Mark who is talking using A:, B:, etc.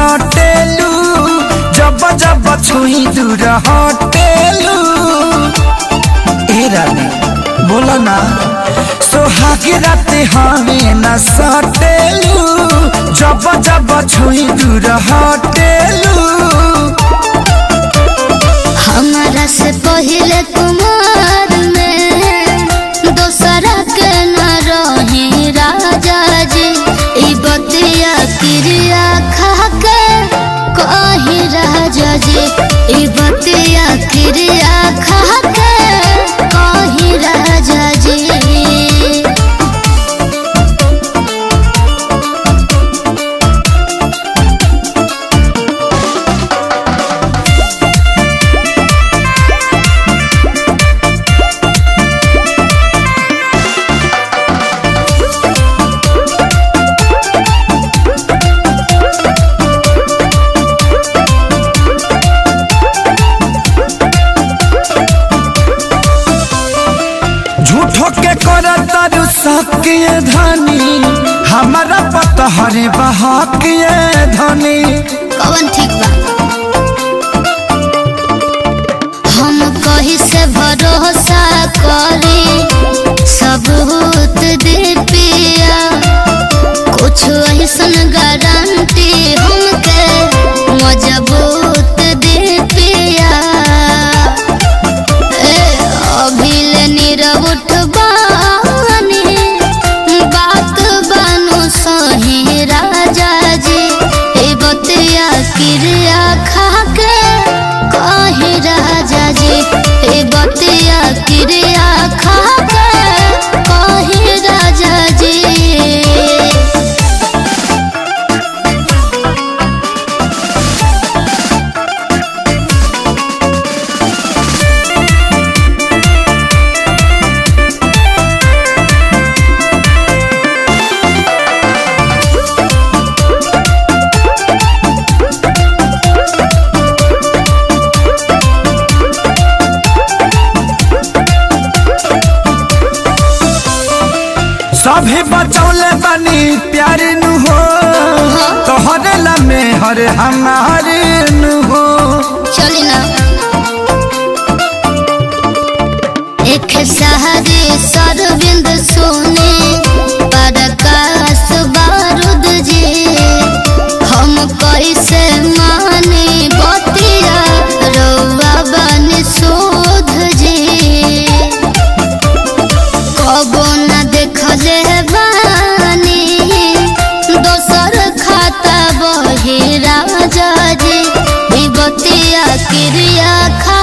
A: सटेलू जब जब छुई दूर हटेलू ए रानी बोला ना सोहाग राते हमें न सटेलू जब जब छुई दूर हटेलू
B: हमारा से पहले कुमार में दोसरा के न रही राजा जी ई बतिया क्रिया खा के कही राजा जी ई बतिया क्रिया खा के कही राजा जी
A: झूठो के कर तारू सकिए धनी हमारा पता हरे बहाकिए धनी
B: कवन ठीक बा हम कही से भरोसा करी सबूत दे पिया कुछ ऐसन गारंटी हमके मजबूत दे पिया ए अभिले नीरव उठबानी बात बानु सही राजा जी ए बतिया क्रिया खा के कही राजा जी ए बतिया क्रिया खा के कही राजा जी
A: सभी बचौले बनी प्यार नु हो तोहरे लमे हर हमारे नु हो
B: चली ना एक सहारे सरविंद सोने प्रकाश बारूद जी हम कैसे माने बतिया रौआ बन शोध जी कबो न देखले बानी दोसर खाता बही राजा जी ई बतिया क्रिया खा